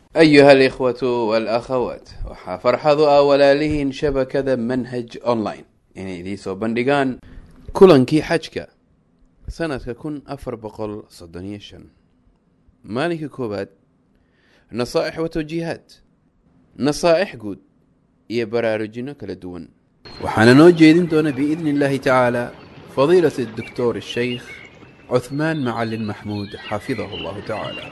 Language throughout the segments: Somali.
ayuha alikhwatu walakhawaat waxaa farxadu ah walaalihiin shabakada manhaj online inay idiin soo bandhigaan kulankii xajka sanadka kun afar boqol soddon iyo shan maalinka koowaad nasaa'ix wa tawjiihaat nasaa'ix guud iyo baraarujinno kala duwan waxaana noo jeedin doona biidni illaahi tacaala fadiilat الdoktor الshaykh cuثmaan macalin maxmuud xafidahu اllahu tacaala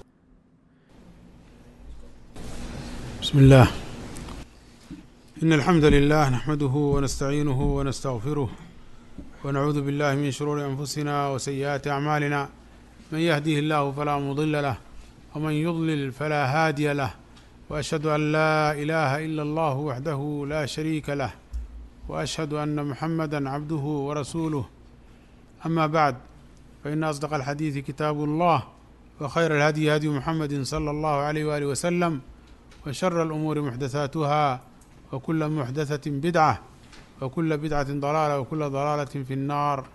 بسم الله إن الحمد لله نحمده ونستعينه ونستغفره ونعوذ بالله من شرور أنفسنا وسيئات أعمالنا من يهديه الله فلا مضل له ومن يضلل فلا هادي له وأشهد أن لا إله إلا الله وحده لا شريك له وأشهد أن محمدا عبده ورسوله أما بعد فإن أصدق الحديث كتاب الله وخير الهدي هدي محمد صلى الله عليه وآله وسلم وشر الأمور محدثاتها وكل محدثة بدعة وكل بدعة ضلالة وكل ضلالة في النار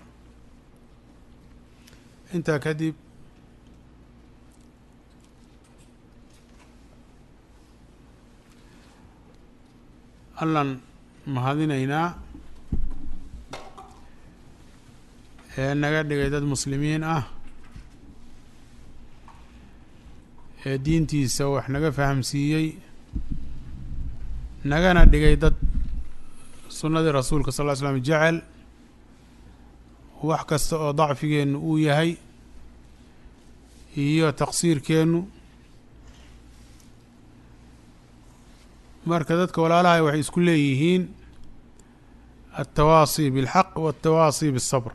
انت كدب allan mahadinaynaa ee naga dhigay dad muslimiin ah ee diintiisa wax naga fahamsiiyey nagana dhigay dad sunnadii rasuulka sal ll ly slam jecel wax kasta oo dacfigeennu uu yahay iyo taqsiirkeennu marka dadka walaalahay waxay isku leeyihiin altawaasi biاlxaq waالtawaasi biالsabr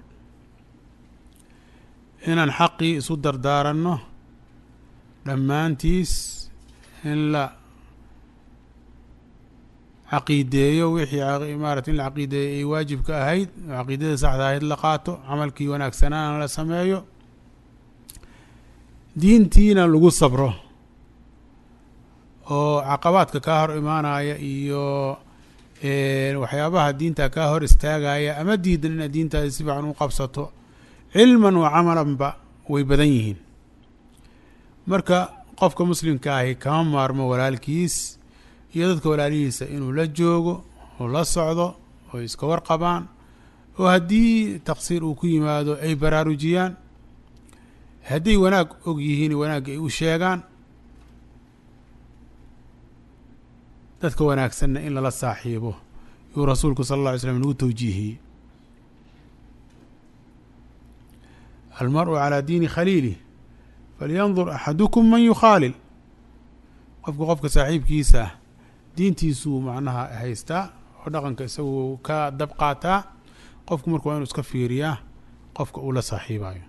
inaan xaqii isu dardaaranno dhammaantiis in la caqiideeyo wixii maarata in la caqiideeyo ay waajibka ahayd oo caqiidadii saxda ahayd la qaato camalkii wanaagsanaana la sameeyo diintiina lagu sabro oo caqabaadka kaa hor imaanaya iyo waxyaabaha diinta kaa hor istaagaya ama diidan inaad diintaadi si fiican u qabsato cilman wa camalanba way badan yihiin marka qofka muslimka ahi kama maarmo walaalkiis iyo dadka walaalihiisa inuu la joogo oo la socdo oo iska warqabaan oo haddii taqsiir uu ku yimaado ay baraarujiyaan hadday wanaag og yihiin wanaagga ay u sheegaan dadka wanaagsanna in lala saaxiibo yuu rasuulku sala alla alay slam nagu tawjiihiyey almar-u calaa diini khaliilih falyandur axadukum man yukhaalil qofka qofka saaxiibkiisa ah diintiisuu macnaha haystaa oo dhaqanka isagu ka dab qaataa qofku marka waa inu iska fiiriyaa qofka uu la saaxiibayo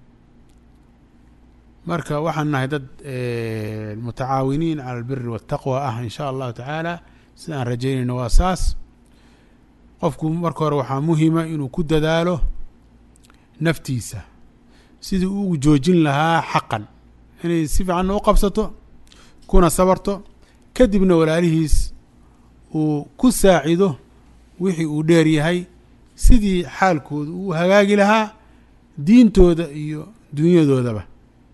marka waxaan nahay dad mutacaawiniin cala albiri waataqwa ah in sha allahu tacaala sida aan rajaynayno waa saas qofku marka hore waxaa muhima inuu ku dadaalo naftiisa sidii uu joojin lahaa xaqan inay si fiicanna u qabsato kuna sabarto kadibna walaalihiis uu ku saacido wixii uu dheer yahay sidii xaalkooda uu hagaagi lahaa diintooda iyo dunyadoodaba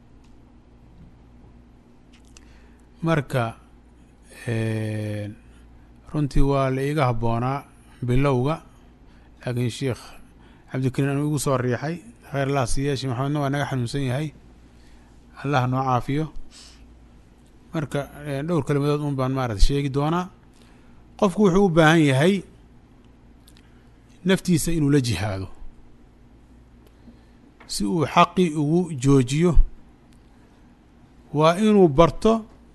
marka runtii waa la iiga habboonaa bilowga laakiin sheikh cabdikariin anuu igu soo riixay kheyr allah siyeeshi maxamedna waa naga xanuunsan yahay allah noo caafiyo marka dhowr kelimadood un baan maarata sheegi doonaa qofku wuxuu u baahan yahay naftiisa inuu la jihaado si uu xaqii ugu joojiyo waa inuu barto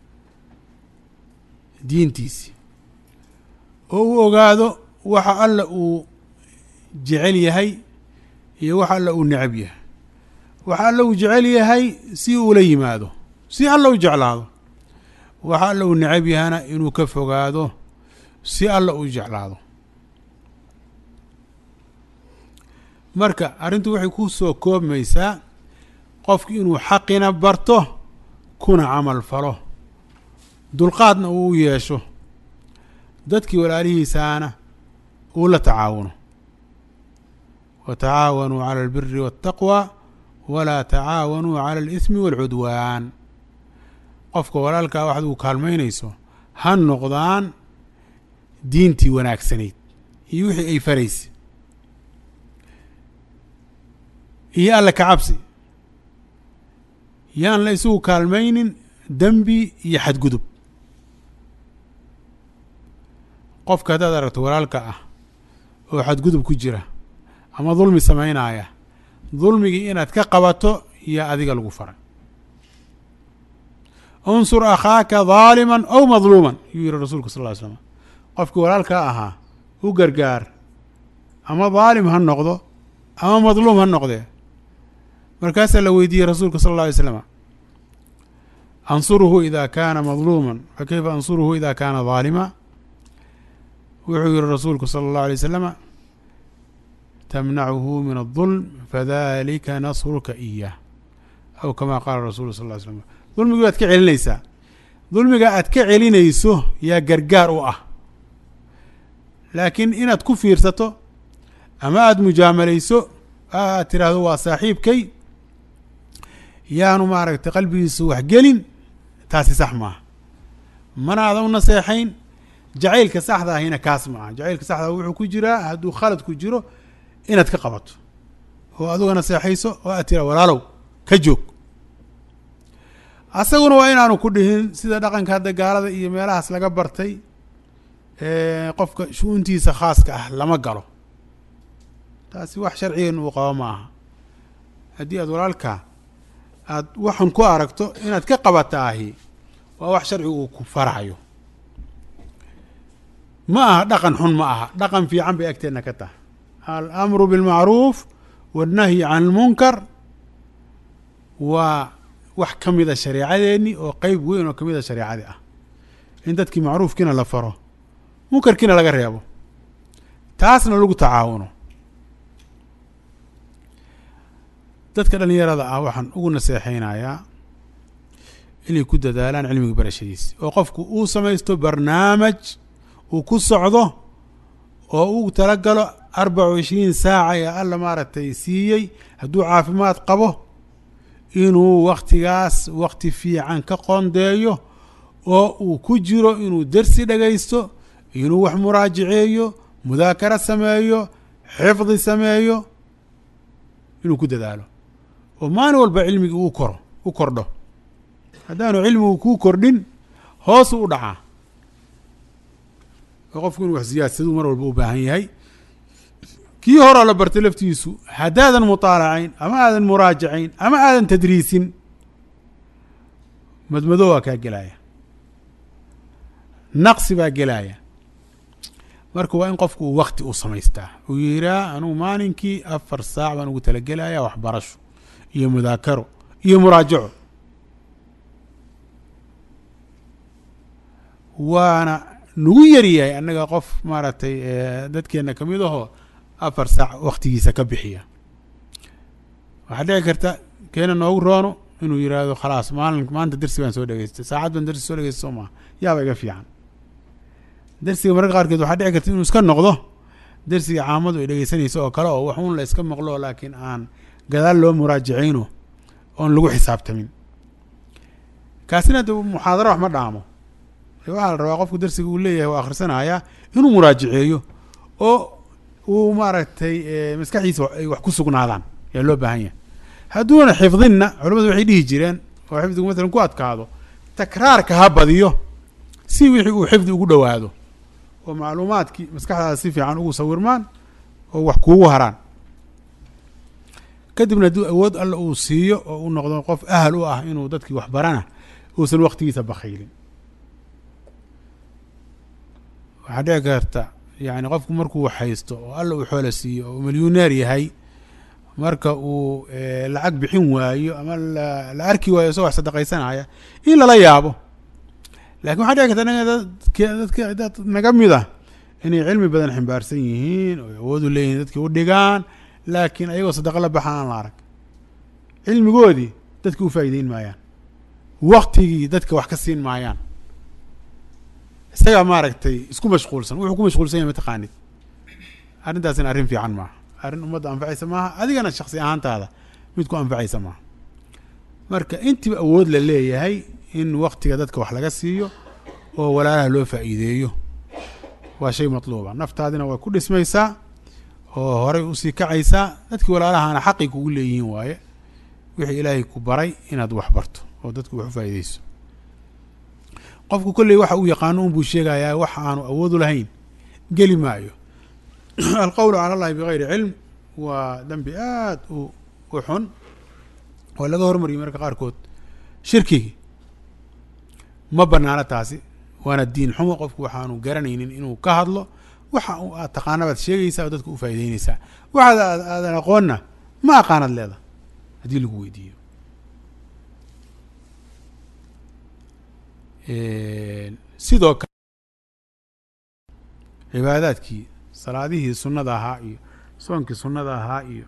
diintiisi oo uu ogaado waxa alla uu jecel yahay iyo waxa alla uu necab yahay waxa alla uu jecel yahay si uula yimaado si alla u jeclaado waxa alla uu necab yahana inuu ka fogaado si alla uu jeclaado marka arrintu waxay ku soo koobmaysaa qofku inuu xaqina barto kuna camal falo dulqaadna uu u yeesho dadkii walaalihiisaana uu la tacaawuno wa tacaawanuu cala albiri waاtaqwa walaa tacaawanuu cala اlismi wاlcudwaan qofka walaalkaa waxaad ugu kaalmaynayso ha noqdaan diintii wanaagsanayd iyo wixii ay faraysa iyo alle ka cabsi yaan la isugu kaalmaynin dembi iyo xadgudub qofka haddaad aragto walaalka ah oo xadgudub ku jira ama dulmi samaynaya dulmigii inaad ka qabato iyo adiga lagu faray unsur akhaaka daaliman aw madluuman yuu yihi rasuulku sal ly slam qofkii walaalkaa ahaa u gargaar ama daalim ha noqdo ama madluum ha noqdee markaasaa la weydiiyey rasuulka sal alla alay slama ansuruhu ida kaana madluuman fa kayfa ansuruhu ida kaana daalima wuxuu yihi rasuulku sala allahu alay wasalama tamnacuhu min adulm fadalika nasruka iyah aw kama qaala rasulu sal ly slam dulmigii baad ka celinaysaa dulmiga aad ka celinayso yaa gargaar u ah laakiin inaad ku fiirsato ama aada mujaamalayso aad tiraahdo waa saaxiibkay yaanu maaragtay qalbigiisu wax gelin taasi sax maaha mana aadan u naseexayn jacaylka saxda ahina kaas ma aha jacaylka saxda ah wuxuu ku jiraa hadduu khalad ku jiro inaad ka qabato oo aduga naseexayso oo aad tira walaalow ka joog asaguna waa inaanu ku dhihin sida dhaqanka hadda gaalada iyo meelahaas laga bartay qofka shu-uuntiisa khaaska ah lama galo taasi wax sharcigeenu uu qabo ma aha haddii aad walaalkaa aada waxun ku aragto inaad ka qabata ahi waa wax sharcigu uu ku farayo ma aha dhaqan xun ma aha dhaqan fiican bay agteenna ka tahay alamru bilmacruuf wannahyi can lmunkar waa wax ka mida shareecadeenni oo qeyb weyn oo kamid a shareecadii ah in dadkii macruufkiina la faro munkarkiina laga reebo taasna lagu tacaawuno dadka dhalinyarada ah waxaan ugu naseexaynayaa inay ku dadaalaan cilmiga barashadiisa oo qofku uu samaysto barnaamij uu ku socdo oo uu talagalo arbaca wa ishriin saaca ee alla maaragtay siiyey hadduu caafimaad qabo inuu waktigaas wakti fiican ka qondeeyo oo uu ku jiro inuu dersi dhagaysto inuu wax muraajaceeyo mudaakaro sameeyo xifdi sameeyo inuu ku dadaalo oo maalin walba cilmigii uu koro u kordho haddaanu cilmigu kuu kordhin hoosu u dhacaa oo qofku inuu wax siyaadsaduu mar walba u baahan yahay kii horoo la bartay laftiisu haddaadan mutaalacayn ama aadan muraajacayn ama aadan tadriisin madmado waa kaa gelaya naqsi baa gelaya marka waa in qofku uu wakti u samaystaa uu yiraa anugu maalinkii afar saac baan ugu talagelaya waxbarasho iyo mudaakaro iyo muraajaco waana nagu yaryahay annaga qof maaragtay dadkeena kamid ahoo afar saac waktigiisa ka bixiya waxaa dhici karta keena noogu roono inuu yiraahdo khalaas maalin maanta dersi baan soo dhegeystay saacad baan dersi soo dhegeystay soo maha yaaba iga fiican dersiga mararka qaarkeed waxaa dhici karta inuu iska noqdo dersiga caamadu ay dhegeysanayso oo kale oo wax uun la iska maqlo laakiin aan gadaal loo muraajacayno oon lagu xisaabtamin kaasina de muxaadaro wax ma dhaamo waxaa la rabaa qofku dersiga uu leeyahay waa akhrisanaya inuu muraajaceeyo oo uu maaragtay maskaxdiisa ay wax ku sugnaadaan yaa loo baahan yahay hadduuna xifdinna culamadu waxay dhihi jireen oo xifdigu masalan ku adkaado takraarka ha badiyo si wixii uu xifdi ugu dhowaado oo macluumaadkii maskaxdaada si fiican ugu sawirmaan oo wax kuugu haraan kadibna hadduu awood alla uu siiyo oo uu noqdo qof ahal u ah inuu dadkii wax barana uusan waktigiisa bakhaylin waxaa dhici karta yani qofku markuu haysto oo alla uu xoola siiyo oo milyuneer yahay marka uu lacag bixin waayo ama la arki waayo isagoo wax sadaqaysanaya in lala yaabo lakin waxaa dhici karta dadk dadka dad naga mid ah inay cilmi badan ximbaarsan yihiin oo awood u leeyihin dadki u dhigaan laakiin ayagoo sadaqa la baxa aan la arag cilmigoodii dadki u faa'iideyn maayaan waktigii dadka wax ka siin maayaan isagaa maaragtay isku mashquulsan wuxuu ku mashquulsan yahay mataqaanid arrintaasina arrin fiican maaha arrin ummadda anfacaysa maaha adigana shaksi ahaantaada mid ku anfacaysa maaha marka intiiba awood la leeyahay in waktiga dadka wax laga siiyo oo walaalaha loo faa'iideeyo waa shay matluuba naftaadina way ku dhismaysaa oo horay usii kacaysaa dadkii walaalahana xaqay kugu leeyihiin waaye wixii ilaahay ku baray inaad wax barto oo dadku wax u faa'iideyso qofku kolley waxa uu yaqaano unbuu sheegayaa wax aanu awoodu lahayn geli maayo alqowlu cala allahi bigayri cilm waa dembi aad u u xun oo laga hormariyay marka qaarkood shirkigi ma banaano taasi waana diin xumo qofku waxaanu garanaynin inuu ka hadlo waxa u aad taqaanabaad sheegaysaa oo dadka u faa'ideyneysaa waxaad aad aadan aqoonna ma aqaanad leeda haddii lagu weydiiyo sidoo kale cibaadaadkii salaadihii sunnada ahaa iyo soonkii sunnada ahaa iyo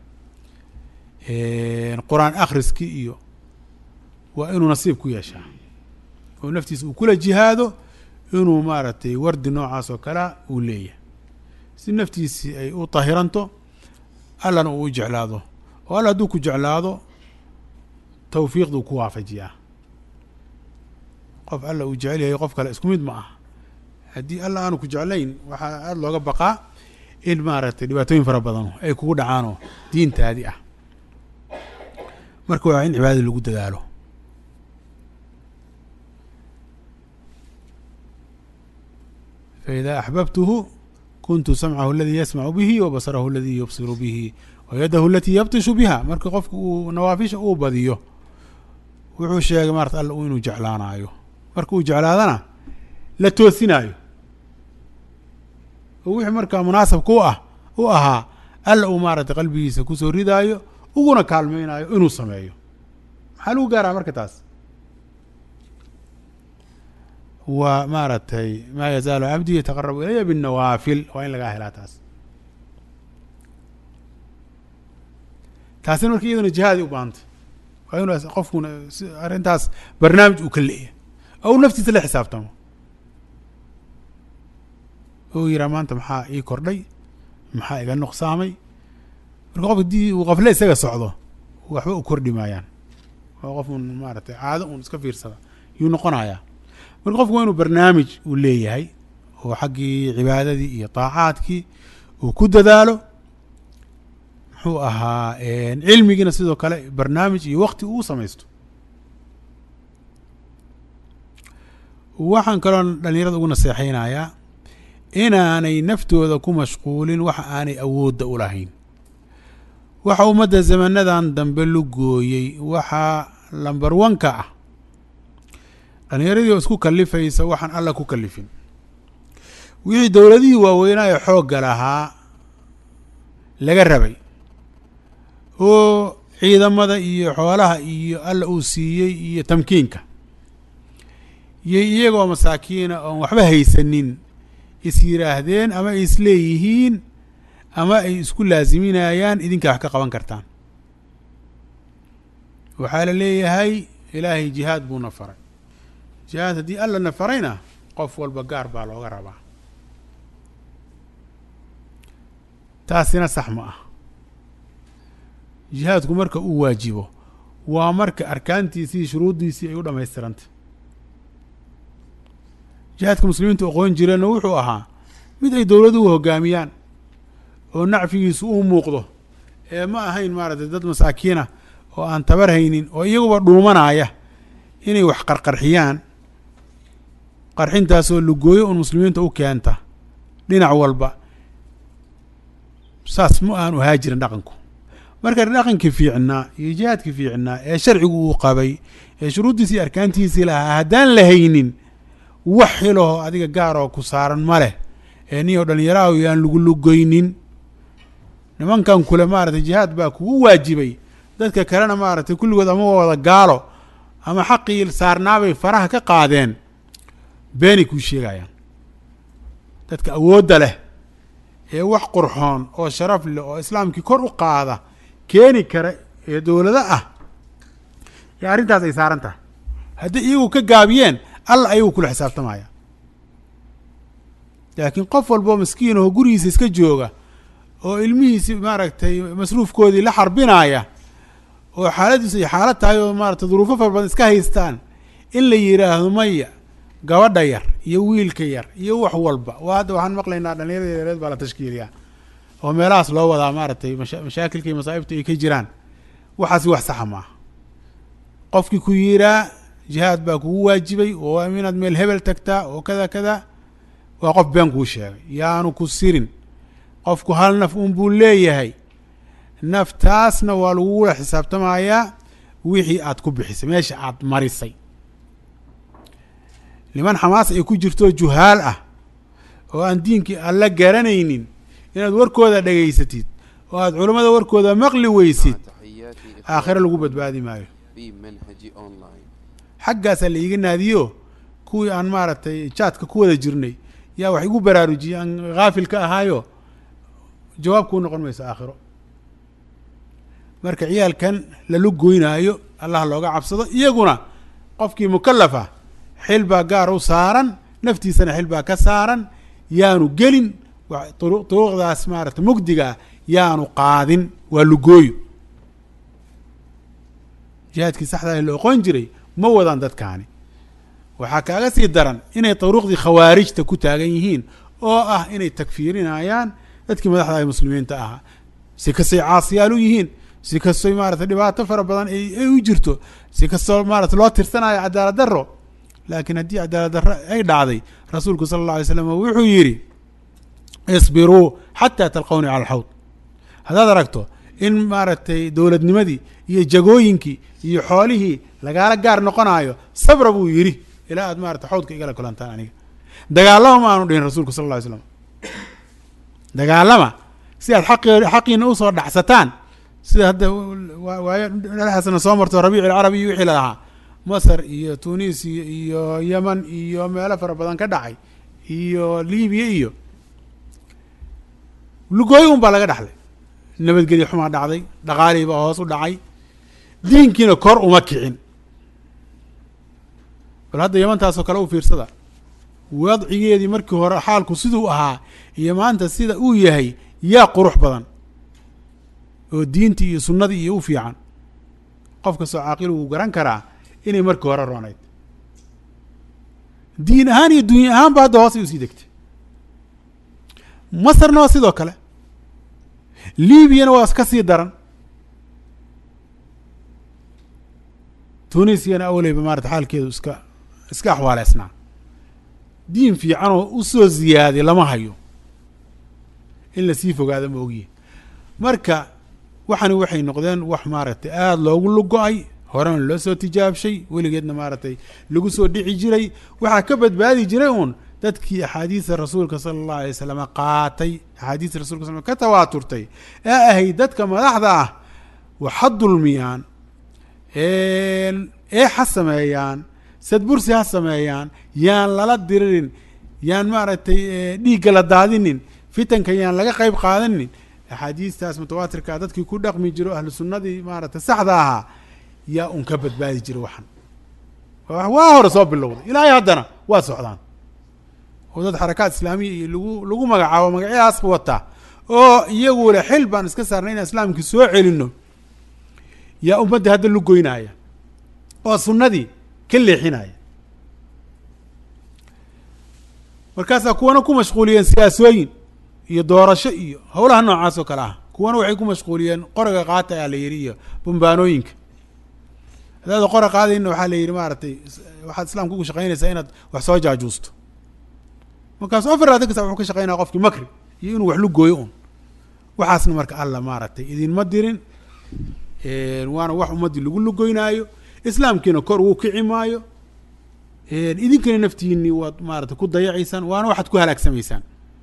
qur-aan akhriskii iyo waa inuu nasiib ku yeeshaa oo naftiisa uu kula jihaado inuu maaragtay wardi noocaas oo kalea uu leeyahay si naftiisii ay u tahiranto allana uu u jeclaado oo alla hadduu ku jeclaado tawfiiqduu ku waafajiyaa qof alla uu jecel yahay qof kale isku mid ma ah haddii alla aanu ku jeclayn waxaa aada looga baqaa in maaragtay dhibaatooyin fara badan ay kugu dhacaanoo diintaadi ah marka waa in cibaadada lagu dadaalo faإida axbabtuhu kuntu samcahu aladii yasmacu bihi wa basarahu aladii yubsiru bihi wa yadahu alatii yabtishu biha marka qofka uu nawaafisha uu badiyo wuxuu sheegay maarata alla inuu jeclaanaayo marka uu jeclaadana la toosinaayo oo wixii markaa munaasabka u ah u ahaa alla uu maaragtay qalbigiisa kusoo ridaayo uguna kaalmeynaayo inuu sameeyo maxaa lagu gaaraa marka taas waa maaragtay maa yazaalu cabdii yataqarabu ilaya binnawaafil waa in lagaa helaa taas taasina marka iyaduna jihaaday u baahantay waa inuu qofkuna si arrintaas barnaamij uu ka leeyahay oo uu naftiisa la xisaabtamo oo yiraa maanta maxaa ii kordhay maxaa iga nuqsaamay marka qof haddii uu qafle isaga socdo waxba u kordhi maayaan waa qof un maaragtay caado un iska fiirsada yuu noqonayaa marka qofku waa inuu barnaamij uu leeyahay oo xaggii cibaadadii iyo taacaadkii uu ku dadaalo muxuu ahaa cilmigiina sidoo kale barnaamij iyo wakti uu samaysto waxaan kaloo dhalinyarada ugu naseexeynayaa inaanay naftooda ku mashquulin waxa aanay awoodda u lahayn waxa ummadda zamanadan dambe lu gooyey waxaa lamber wanka ah dhalinyaradii oo isku kalifaysa waxaan alla ku kalifin wixii dowladihii waaweynaa ee xoogga lahaa laga rabay oo ciidamada iyo xoolaha iyo alla uu siiyey iyo tamkiinka iyo iyagoo masaakiina oon waxba haysanin is yiraahdeen ama ay isleeyihiin ama ay isku laasiminayaan idinkaa wax ka qaban kartaan waxaa la leeyahay ilaahay jihaad buuna faray jihaad haddii alla na farayna qof walba gaar baa looga rabaa taasina sax ma ah jihaadku marka uu waajibo waa marka arkaantiisii shuruuddiisii ay u dhammaystirantay jihaadka muslimiintu aqoon jireenna wuxuu ahaa mid ay dowladuhu hoggaamiyaan oo nacfigiisu uu muuqdo ee ma ahayn maaragtay dad masaakiina oo aan tabar haynin oo iyaguba dhuumanaya inay wax qarqarxiyaan qarxintaasoo lugooyo un muslimiinta u keenta dhinac walba saas ma aanu ahaa jirin dhaqanku marka dhaqankii fiicnaa iyo jihaadkii fiicnaa ee sharcigu uu qabay ee shuruuddiisii arkaantiisii lahaa haddaan la haynin wax xilaho adiga gaaroo ku saaran ma leh ee niyo dhalinyaraha yaan lagu lugoynin nimankan kule maaragtay jihaad baa kugu waajibay dadka kalena maaragtay kulligood ama wada gaalo ama xaqii saarnaabay faraha ka qaadeen beenay kuu sheegayaan dadka awoodda leh ee wax qurxoon oo sharaf leh oo islaamkii kor u qaada keeni kara ee dowlado ah ee arrintaas ay saaran tahay hadday iyagu ka gaabiyeen alla ayagu kula xisaabtamaya laakiin qof walboo maskiin oo gurigiisa iska jooga oo ilmihiisi maaragtay masruufkoodii la xarbinaaya oo xaaladiisu ay xaalad tahay oo maaragtay duruufo fara badan iska haystaan in la yidhaahdo maya gabadha yar iyo wiilka yar iyo wax walba waa hadda waxaan maqlaynaa dhalinyarada yareed baa la tashkiiliyaa oo meelahaas loo wadaa maaragtay masha mashaakilka iyo masaa'ibta ay ka jiraan waxaasi wax saxa maaha qofkii ku yiraa jihaad baa kugu waajibay oo inaad meel hebel tagtaa oo kada kada waa qof been kuu sheegay yaanu ku sirin qofku hal naf un buu leeyahay naftaasna waa lagugula xisaabtamayaa wixii aad ku bixisay meesha aad marisay niman xamaas ay ku jirto juhaal ah oo aan diinkii alla garanaynin inaad warkooda dhegaysatid oo aad culammada warkooda maqli weysid aakhiro lagu badbaadi maayo xaggaasaa la iiga naadiyo kuwii aan maaragtay jaadka ku wada jirnay yaa wax igu baraarujiyey aan haafil ka ahaayo jawaab kuu noqon mayso aakhiro marka ciyaalkan lala goynaayo allah looga cabsado iyaguna qofkii mukalafa xil baa gaar u saaran naftiisana xil baa ka saaran yaanu gelin duruuqdaas maarata mugdigaa yaanu qaadin waa lugooyo jihaadkii saxdaa la oqon jiray ma wadaan dadkaani waxaa kaaga sii daran inay duruuqdii khawaarijta ku taagan yihiin oo ah inay takfiirinayaan dadkii madaxda ay muslimiinta ahaa si kastay caasiyaal u yihiin si kastoy maarata dhibaato fara badan ay u jirto si kastoo maarata loo tirsanayo cadaalad daro laakiin haddii cadaalad darro ay dhacday rasuulku sala alla alay slam wuxuu yidhi isbiruu xataa talqowni cala alxawd haddaad aragto in maaragtay dowladnimadii iyo jagooyinkii iyo xoolihii lagaala gaar noqonaayo sabra buu yidhi ilaa aad maarata xawdka igala kulantaan aniga dagaalama ma aanu dhihin rasuulku sal alla ly slam dagaalama si aad aqi xaqiina usoo dhacsataan sida hadda waayo dhexaasna soo marto rabiic alcarabi iyo wixii lalahaa masar iyo tunisia iyo yeman iyo meelo fara badan ka dhacay iyo libiya iyo lugooyo un baa laga dhaxlay nabadgelyo xumaa dhacday dhaqaalihii baa hoos u dhacay diinkiina kor uma kicin bal hadda yamantaasoo kale u fiirsada wadcigeedii markii hore xaalku siduu ahaa iyo maanta sida uu yahay yaa qurux badan oo diintii iyo sunnadii iyo u fiican qof kastoo caaqil wuu garan karaa inay markii hore roonayd diin ahaan iyo dunya ahaan ba hadda hoosay usii degtay masarna waa sidoo kale liibiyana waa ka sii daran tunisiyana awleyba maarata xaalkeedu iska iska axwaaleysnaa diin fiicanoo usoo ziyaaday lama hayo in lasii fogaada ma ogyihin marka waxani waxay noqdeen wax maaragtay aada loogu lugo-ay horena loo soo tijaabshay weligeedna maaragtay lagu soo dhici jiray waxaa ka badbaadi jiray uun dadkii axaadiista rasuulka sala allahu alay wasalam qaatay axaadiista rasulka sal ka tawaaturtay ee ahayd dadka madaxda ah waxa dulmiyaan ee ha sameeyaan sadbursi ha sameeyaan yaan lala diririn yaan maaragtay dhiigga la daadinin fitanka yaan laga qeyb qaadanin axaadiistaas mutawaatirkaa dadkii ku dhaqmi jiro ahlu sunnadii maaragtay saxda ahaa yaa un ka badbaadi jira waxan waa hore soo bilowday ilaahay haddana waa socdaan oo dad xarakaat islaamiya iyo lagu lagu magacaabo magacyadaas wata oo iyagu le xil baan iska saarnay inaan islaamkii soo celino yaa ummadda hadda lu goynaya oo sunnadii ka leexinaya markaasaa kuwana ku mashquuliyeen siyaasooyin iyo doorasho iyo howlaha noocaas oo kale ah kuwana waxay ku mashquuliyeen qoriga qaata aa la yidhi iyo bambaanooyinka hadaada qora qaadayna waxaa la yidhi maaragtay waxaad islaamka ugu shaqaynaysaa inaad wax soo jaajuusto markaasu afar laatan kasa wuxuu ka shaqaynaya qofkii makri iyo inuu wax lu gooyo un waxaasna marka alla maaragtay idinma dirin waana wax ummaddii lagu lugoynaayo islaamkiina kor ugu kici maayo idinkana naftiini waad maarata ku dayacaysaan waana waxaad ku halaagsamaysaan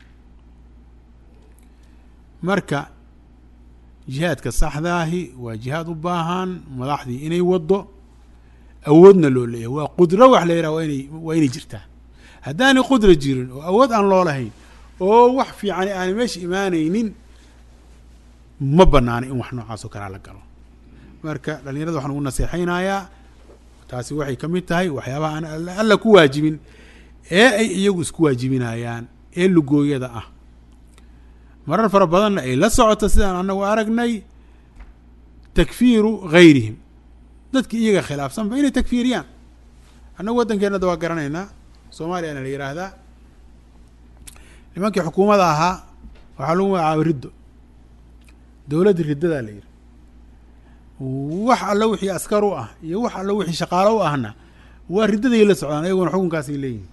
marka jihaadka saxdaahi waa jihaad u baahan madaxdii inay waddo awoodna loo leeyahay waa qudro wax la yidhaha waa inay waa inay jirtaa haddaanay qudra jirin oo awood aan loo lahayn oo wax fiicani aanay meesha imaanaynin ma banaana in wax noocaas oo kalea la galo marka dhalinyarada waxaan ugu naseexaynayaa taasi waxay ka mid tahay waxyaabaha aan alla ku waajibin ee ay iyagu isku waajibinayaan ee lugooyada ah marar fara badanna ay la socoto sidaan anagu aragnay takfiiru gayrihim dadki iyaga khilaafsanba inay takfiiriyaan annagu waddankeenna da waa garanaynaa soomaaliyana la yidhaahdaa nimankii xukuumadda ahaa waxaa lagu magacaabay riddo dowladda riddadaa la yidhi wax alla wixii askar u ah iyo wax alla wixii shaqaalo u ahna waa riddaday la socdaan ayaguna xukunkaasay leeyihin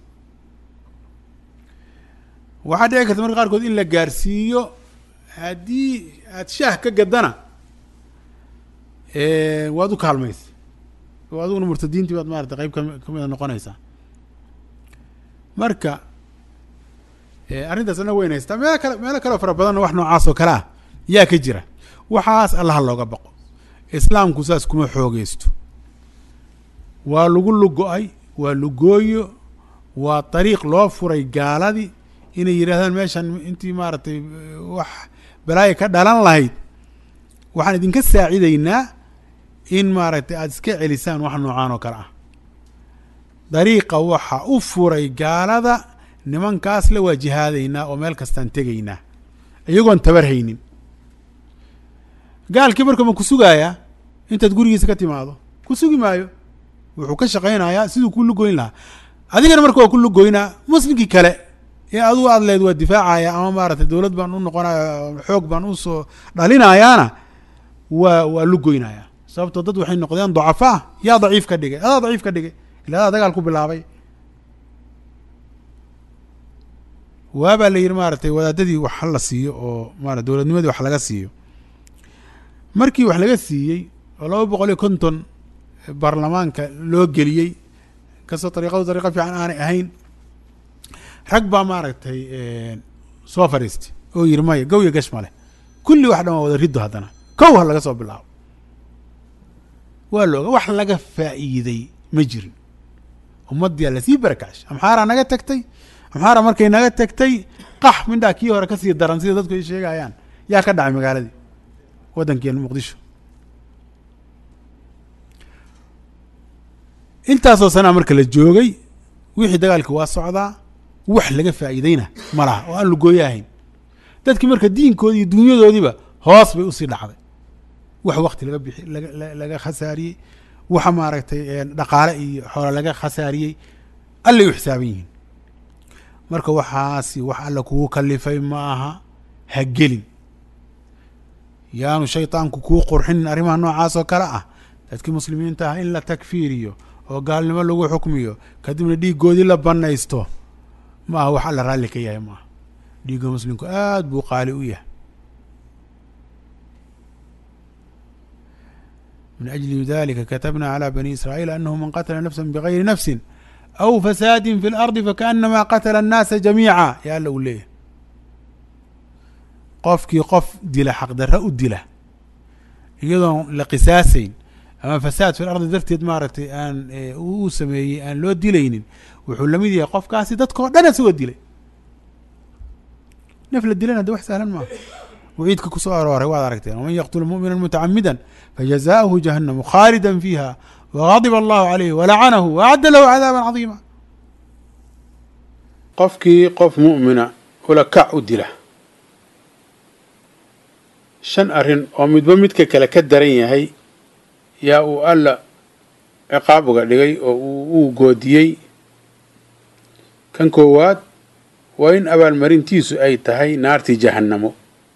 waxaa dhici karta marka qaarkood in la gaarsiiyo haddii aad shaah ka gadana waad u kaalmaysa oo adiguna murtadiintii baad maarata qeyb ka kamida noqonaysaa marka arrintaas ana weyn haystaa meelo kale meelo kaleo fara badanna wax noocaas oo kale ah yaa ka jira waxaas allaha looga baqo islaamku saas kuma xoogeysto waa lagu lugo-ay waa lugooyo waa dariiq loo furay gaaladii inay yidhahdaan meeshan intii maaragtay wax balaaya ka dhalan lahayd waxaan idinka saacidaynaa in maaragtay aada iska celisaan wax noocaan oo kale ah dariiqa waxa u furay gaalada nimankaas la waa jihaadaynaa oo meel kastaan tegaynaa iyagoon tabar haynin gaalkii marka ma ku sugaayaa intaad gurigiisa ka timaado ku sugi maayo wuxuu ka shaqaynayaa siduu ku lugoyn lahaa adigana marka waa ku lugoynaa muslimkii kale ee adugu aad leed waa difaacaya ama maaragtay dowlad baan u noqonaya xoog baan usoo dhalinayaana waa waa lugoynaya sababtoo dad waxay noqdeen dacafaa yaa daciif ka dhigay adaa daciif ka dhigay ila adaa dagaal ku bilaabay waabaa la yidhi maaragtay wadaadadii wax la siiyo oo maara dowladnimadii wax laga siiyo markii wax laga siiyey oo laba boqol iyo konton baarlamaanka loo geliyey kastoo dariiqadu dariiqo fiican aanay ahayn rag baa maaragtay soo fadhiistay oo yidhi maya gawya gash ma leh kulli wax dhan waa wada riddo haddana kow ha laga soo bilaabo waa looga wax laga faa'iiday ma jirin ummaddiyaa lasii barakacsh amxaaraa naga tagtay amxaara markay naga tagtay qax mindhaa kii hore kasii daran sida dadku ay sheegayaan yaa ka dhacay magaaladii waddankeena muqdisho intaasoo sanaa marka la joogay wixii dagaalki waa socdaa wax laga faa'iideyna ma laha oo aan lugooyo ahayn dadkii marka diinkoodii iyo dunyadoodiiba hoos bay usii dhacday wax wakti laga bixi laga laga khasaariyey waxa maaragtay dhaqaale iyo xoolo laga khasaariyey allay u xisaaban yihiin marka waxaasi wax alla kugu kalifay ma aha ha gelin yaanu shaydaanku kuu qurxinin arrimaha noocaas oo kale ah dadkii muslimiinta ah in la takfiiriyo oo gaalnimo lagu xukmiyo kadibna dhiiggoodii la banaysto ma aha wax alla raalli ka yahay maaha dhiigga muslimku aada buu qaali u yahay min ajli dalika katabna calى bani israa'iil anahu man qatla nafsa bgayri nafsi aw fasaadi fi اlardi fakaأnama qatla الnaasa jamiica ya alla uu leeyahay qofkii qof dila xaqdarra u dila iyadoon la qisaasayn ama fasaad fi lardi darteed maaragtay aan uu sameeyey aan loo dilaynin wuxuu lamid yahay qofkaasi dadkao dhan isagoo dilay naf la dilana de wax sahlan maaha waciidka kusoo arooray waad aragteen waman yaqtul mumina mutacamida fajazaؤuhu jahannamu khaalida fiiha wغadib allahu عalayh walacanahu waacadda lahu cadaaba cadiima qofkii qof mu'mina ula kac u dila shan arrin oo midba midka kale ka daran yahay yaa uu alla ciqaab uga dhigay oo uu goodiyey kan koowaad waa in abaalmarintiisu ay tahay naartii jahannamo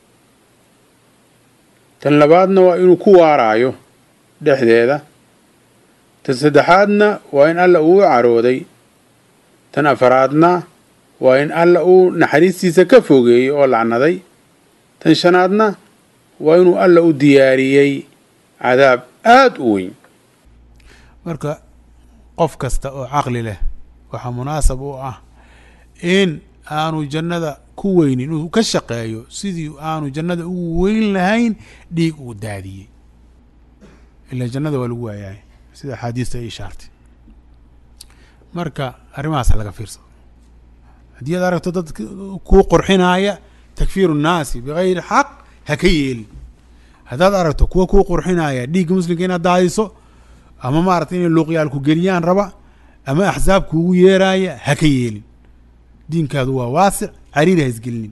tan labaadna waa inuu ku waaraayo dhexdeeda tan saddexaadna waa in alla uu carooday tan afaraadna waa in alla uu naxariistiisa ka fogeeyey oo lacnaday tan shanaadna waa inuu alla u diyaariyey cadaab aada u weyn marka qof kasta oo caqli leh waxaa munaasab u ah in aanu jannada ku weynin inuu ka shaqeeyo sidii aanu jannada ugu weyn lahayn dhiig uu daadiyey ilaa jannada waa lagu waayahay sida axaadiista ay ishaartay marka arrimahaasa laga fiirsado haddii aad aragto dad kuu qurxinaaya takfiiru nnaasi bigayri xaq ha ka yeelin haddaad aragto kuwa kuu qurxinaya dhiigga muslimka inaad daadiso ama maaragtay inay luuqyaal ku geliyaan raba ama axsaab kuugu yeeraaya ha ka yeelin diinkaadu waa waasic cariiri ha isgelinin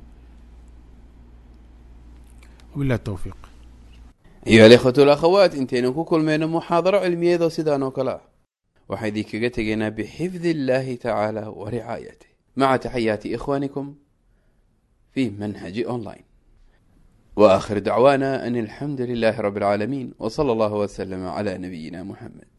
wabillahi towfiiq ayuha alikhwatu alakhawaat intaynan ku kulmayno muxaadaro cilmiyeed oo sidaan oo kale ah waxaa idinkaga tegaynaa bixifdi illaahi tacaala wa ricaayatih maca taxayaati ikhwaanikum fi manhaji online wa aakhir dacwaana an alxamdu lilaahi rabbi alcaalamiin w sala allahu waslama cala nabiyina muxamed